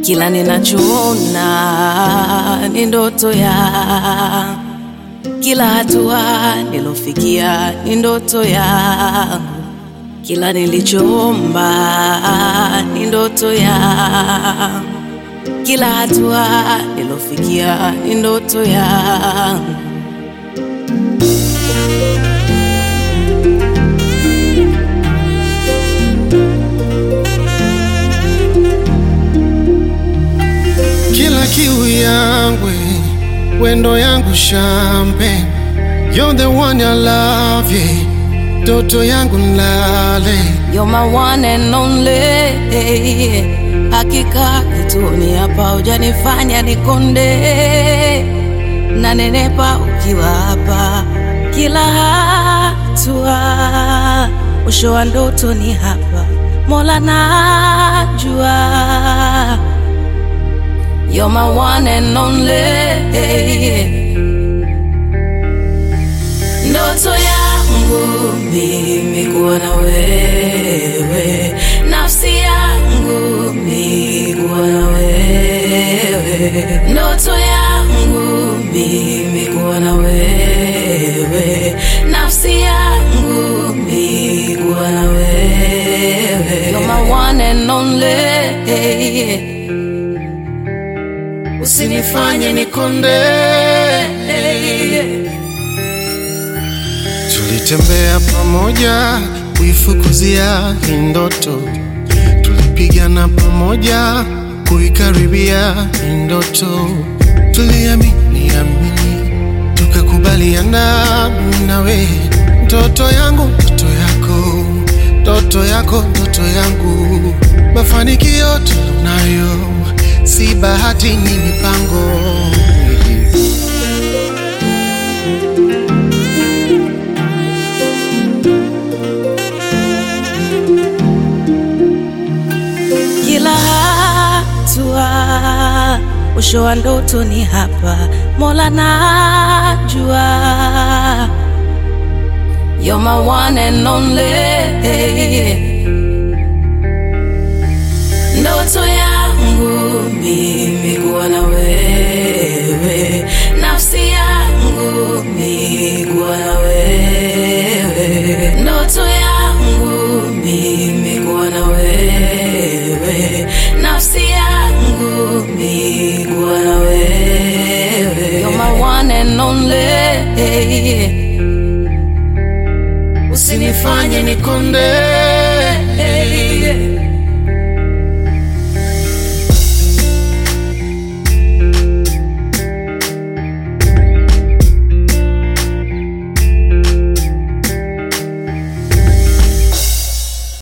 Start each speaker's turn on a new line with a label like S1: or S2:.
S1: kila ninachoona ni ndoto ya kila hatua nilofikia ni ndoto yangu, kila nilichoomba ni ndoto yangu, kila hatua nilofikia ni ndoto yangu.
S2: kila kiu yangu wendo yangu champagne you're the one I love yeah. Toto yangu nlale
S1: You're my one and only. Hakika kituni hapa hujanifanya nikonde, na nenepa ukiwa hapa kila hatua. Mwisho wa ndoto ni hapa, Mola najua. You're my one and only. Ndoto yangu mimi kuwa na wewe, nafsi yangu mimi kuwa na wewe, ndoto yangu mimi kuwa na wewe, nafsi yangu mimi kuwa na wewe. You're my one and only.
S2: usinifanye nikonde tulitembea pamoja kuifukuzia hii ndoto tulipigana pamoja kuikaribia hii ndoto tuliamini amini tukakubaliana mimi nawe ndoto yangu ndoto yako ndoto yako ndoto yangu mafanikio tunayo si bahati ni mipango
S1: kila hatua. Mwisho wa ndoto ni hapa, Mola najua. You're my one and only. Ndoto yangu mimi kuwa na wewe, nafsi yangu mimi kuwa na wewe, ndoto yangu mimi kuwa na wewe, nafsi yangu mimi kuwa na wewe. You're my one and only.
S2: usinifanye nikonde